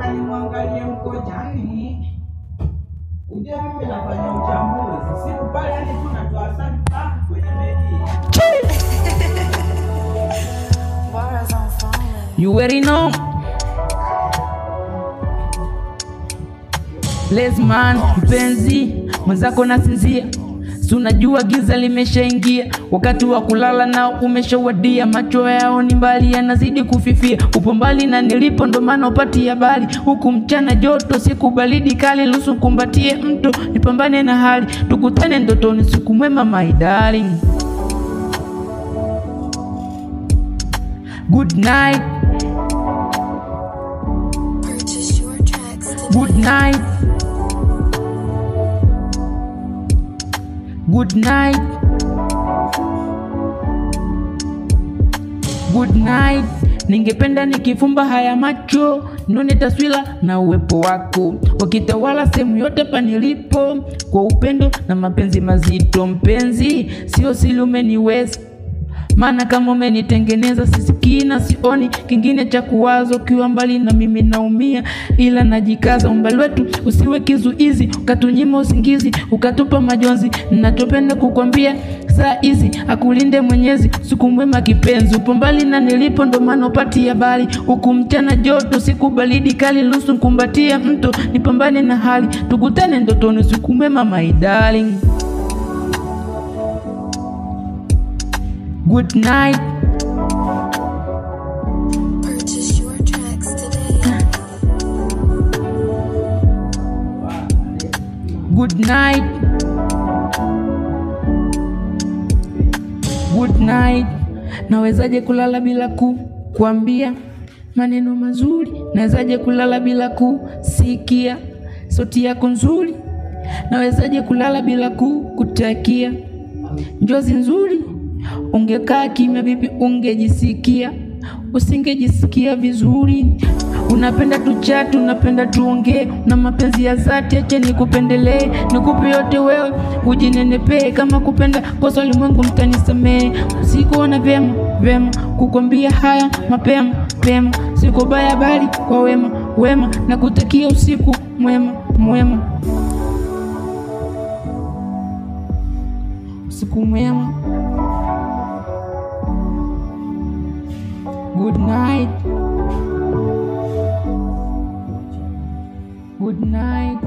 nataka nimwangalie mkojani. Uje mimi nafanya uchambuzi. Siku pale yani tu natoa asali pa kwenye meli. Bars on fire. You already know. Lesman mpenzi mwenzako nasinzia, si unajua giza limeshaingia, wakati wa kulala nao umeshawadia, macho yao ni mbali yanazidi kufifia, upo mbali na nilipo, ndo maana upati habari, huku mchana joto, siku baridi kali, lusu kumbatie mto, nipambane na hali, tukutane ndotoni, siku mwema my darling. Good night, Purchase your tracks today. good night. Good night. Good night. Ningependa nikifumba haya macho nione taswira na uwepo wako wakitawala sehemu yote panilipo, kwa upendo na mapenzi mazito. Mpenzi, sio siri, umeniweza maana kama umenitengeneza sisikii na sioni kingine cha kuwaza. Ukiwa mbali na mimi naumia, ila najikaza. Umbali wetu usiwe kizuizi, ukatunyima usingizi, ukatupa majonzi. Nachopenda kukwambia saa hizi, akulinde Mwenyezi, siku mwema kipenzi. Upo mbali na nilipo, ndo maana upati habari. Huku mchana joto, siku baridi kali, nusu nkumbatia mto, nipambane na hali, tukutane ndotoni, siku mwema my darling. Good night. Purchase your tracks today. Good night. Good night. Nawezaje kulala bila ku kuambia maneno mazuri? Nawezaje kulala bila kusikia sauti yako nzuri? Nawezaje kulala bila ku kutakia njozi nzuri? Ungekaa kimya vipi ungejisikia? Usingejisikia vizuri. Unapenda tuchati, unapenda tuongee, na mapenzi ya dhati, ache nikupendelee, nikupe yote wewe, ujinenepee. Kama kupenda kosa ulimwengu, mtanisamee. Sikuona vyema vyema kukwambia haya mapema pema, siko baya bali kwa wema wema, na kutakia usiku mwema mwema, usiku mwema. Good night. Good night.